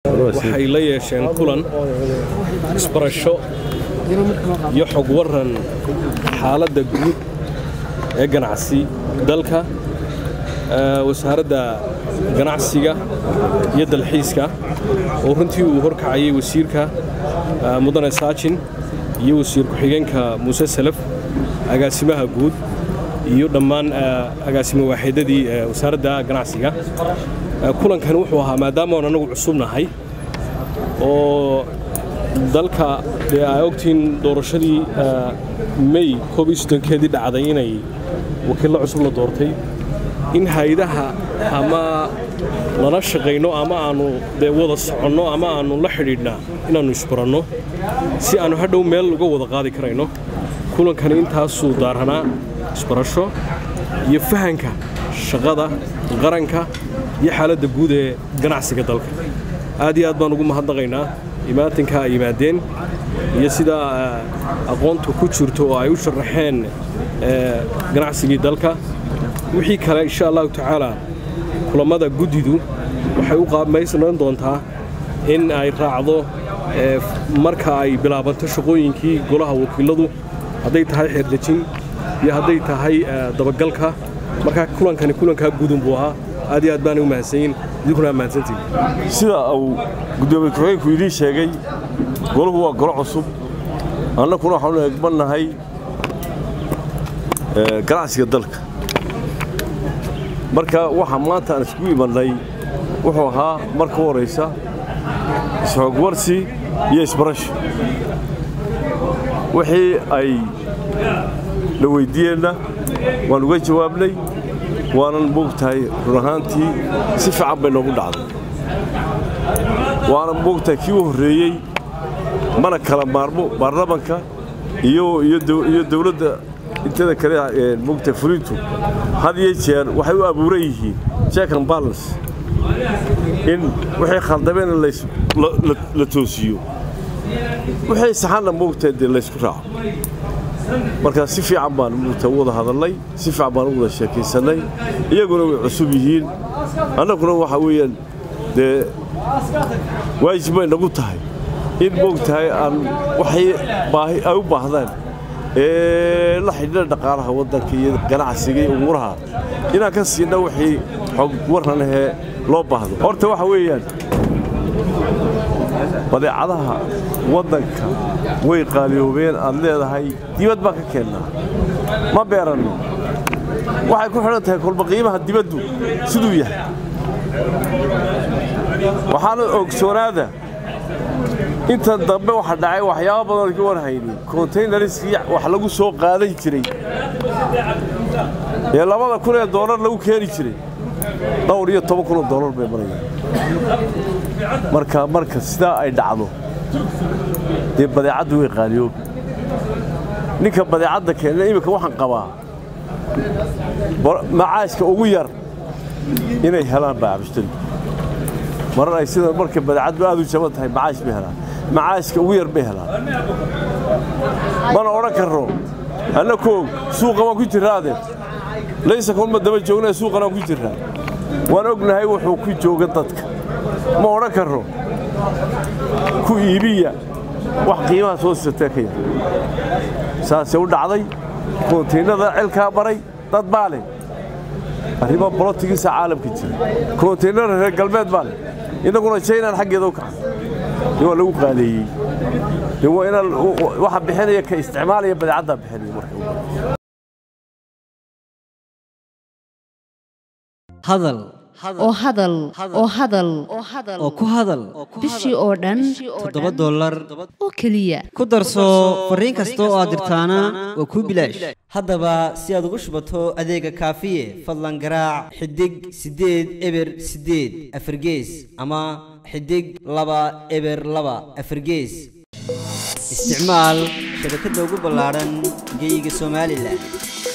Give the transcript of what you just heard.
waxay la yeesheen kulan isbarasho iyo xog waran xaaladda guud ee ganacsi dalka wasaaradda ganacsiga iyo dalxiiska oo runtii uu horkacayay wasiirka mudane saajin iyo wasiir ku-xigeenka muuse salaf agaasimaha guud iyo dhammaan agaasimo waaxeedadii wasaaradda ganacsiga kulankani wuxuu ahaa maadaama aan anagu cusubnahay oo dalka dee aa ogtiin doorashadii may koob iyo soddonkeedii dhacday inay wakiillo cusub la doortay in hay-adaha ama lala shaqayno ama aannu dee wada soconno ama aannu la xidhiidhnaa inaannu isbaranno si aannu hadhow meel uga wada qaadi karayno kulankani intaasuu daaranaa isbarasho iyo fahanka shaqada qaranka iyo xaaladda guud ee ganacsiga dalka aad iyo aad baan ugu mahadnaqaynaa imaatinka ay yimaadeen iyo sidaa aqoontu ku jirto oo ay u sharaxeen ganacsigii dalka wixii kale insha allahu tacaala kulammada guddidu waxay u qaabmaysanan doontaa in ay raacdo marka ay bilaabanto shaqooyinkii golaha wakiiladu hadday tahay xeerdejin iyo hadday tahay dabagalka markaa kulankani kulankaa gudun buu ahaa aad iyo aad baanay u mahadsanyiin idinkuna mahadsantiin sida uu gudoomiye ku-xigeenku idiin sheegay golahu waa golo cusub annakuna waxaanu egbannahay ganacsiga dalka marka waxa maanta aan iskugu imannay wuxuu ahaa marka u horaysa isxoogwarsi iyo isbarasho wixii ay la weyddiiyeenna waan uga jawaabnay waanan moogtahay run ahaantii si fiican bay noogu dhacday waanan moogtahay kii u horreeyey mana kala maarmo baarlamanka iyo dawladda inteeda kale moogtahay fulintu had iyo jeer waxay u abuuran yihiin check and balance in wixii khaldameen la toosiyo wixii saxanna moogtahay dee laysku raaco markaa si fiican baan moogtahay u wada hadalnay si fiican baan u wada sheekaysannay iyaguna way cusub yihiin annaguna waxa weeyaan dee waajib bay nagu tahay in moogtahay aan waxay baahi ay u baahdaan ee la xidhiidha dhaqaalaha waddanka iyo ganacsiga iyo umuuraha inaan ka siinna wixii xog warranahee loo baahdo horta waxa weeyaan badeecadaha waddanka way qaaliyoobeen aad leedahay dibad baan ka keennaa ma beeranno waxay ku xidhan tahay kolba qiimaha dibaddu siduu yahay waxaana ogsoonaada inta dambe waxa dhacay waxyaaba badan ka warhaynin kontaynariskii wax lagu soo qaadan jiray ee labada kun ee doolar lagu keeni jiray dhowr iyo toban kun oo doolar bay marayaan marka marka sidaa ay dhacdo dee badeecaddu way qaaliyoobi ninka badeecadda keenna iminka waxaan qabaa macaashka ugu yar inay helaan baacbishtari marar ay sida marka badeecaddu aad u jaban tahay macaash bay helaan macaashka ugu yar bay helaan mana odhan karro anna koog suuqa waan ku jirraade laysa kulma daba joognaa suuqan waan ku jirraa waan ognahay wuxuu ku jooga dadka ma odhan karro ku iibiya wax qiimaha soo sisatee ka yar saasee u dhacday koontaynada celkaa baray dad baa leh arrimo bolotigiisa caalamka jira koontaynada reer galbeed baa leh innaguna jaynaan xaggeeda u kacan in waa lagu qaaleeyey in waa inaa waxa bixinaya ka isticmaalaya badeecaddaa bixinaya marka hadal oo hadal oo hadal oo ku hadal bishii oo dhan toddoba dollar oo keliya ku darso fariin kasta oo aad dirtaana waa kuu bilaash haddaba si aad ugu shubato adeega kaafiye fadlan garaac xidig siddeed eber siddeed afargees ama xidig laba eber laba afargees isticmaal shabakadda ugu ballaadhan geyga somalilan